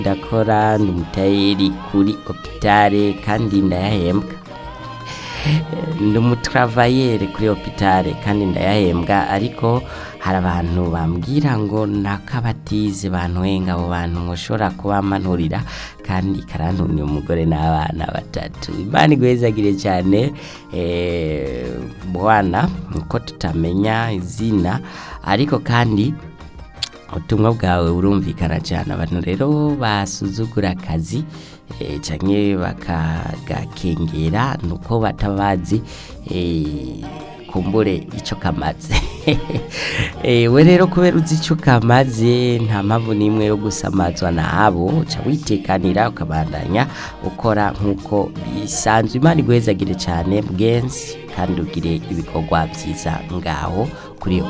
ndakora ndi umutayeri kuri hopitale kandi ndayahembwa ndi umutravayere kuri hopitale kandi ndayahembwa ariko hari abantu bambwira ngo nakabatize bantwenga abo bantu nkoshobora kubamanurira kandi karantumye umugore n'abana batatu imana igwezagire cyane eh, bwana uko tutamenya izina ariko kandi ubutumwa bwawe burumvikana cyane abantu rero basuzugura akazi eh, canke bakagakengera nuko batabazi eh, kumbure ico kamaze eh, we rero kubera uzi ico kamaze nta mpamvu n'imwe yo gusamazwa nabo uca witekanira ukabandanya ukora nk'uko bisanzwe imana igwezagire cyane bwensi kandi ugire ibikorwa byiza ngaho kuri iyo